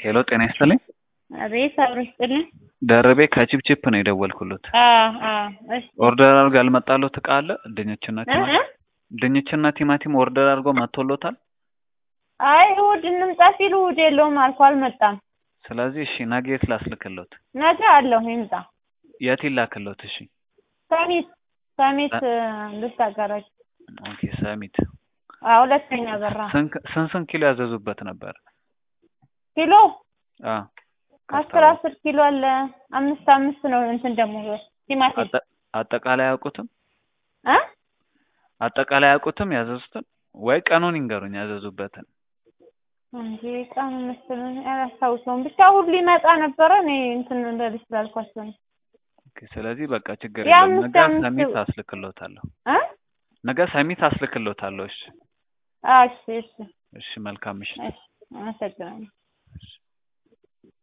ሄሎ ጤና ይስጥልኝ። አቤት አብሮ ይስጥልኝ። ደርቤ ከቺፕቺፕ ነው የደወልኩሎት። አዎ አዎ። እሺ ኦርደር አድርጎ ያልመጣሎት እቃ አለ? ድንችና እ ቲማቲም እ ድንችና ቲማቲም ኦርደር አድርጎ መጥቶሎታል? አይ እሑድ እንምጣ ሲሉ እሑድ የለውም አልኩ አልመጣም። ስለዚህ እሺ ነገ የት ላስልክሎት? ነገ አለሁ ይምጣ። የት ይላክሎት? እሺ ሰሚት ሰሚት ልብስ አጋራጅ ኦኬ ሰሚት። አዎ ሁለተኛ በራ ስንት ስንት ስንት ኪሎ ያዘዙበት ነበር? ኪሎ አ አስር አስር ኪሎ አለ። አምስት አምስት ነው እንትን ደግሞ ቲማቲም አጠ- አጠቃላይ አያውቁትም? እ አጠቃላይ አያውቁትም ያዘዙትን? ወይ ቀኑን ይንገሩኝ ያዘዙበትን። እንጂ ቀኑ መሰለኝ አላስታውሰውም። ብቻ ሁሉ ይመጣ ነበረ እኔ እንትን እንደዚህ ስላልኳቸው ነው። ኦኬ ስለዚህ በቃ ችግር ያ የለም። አምስት ነገ አምስት ሰሚት አስልክሎታለሁ። እ ነገ ሰሚት አስልክሎታለሁ። እሺ አዎ እሺ እሺ እሺ መልካም ምሽት። እሺ አመሰግናለሁ።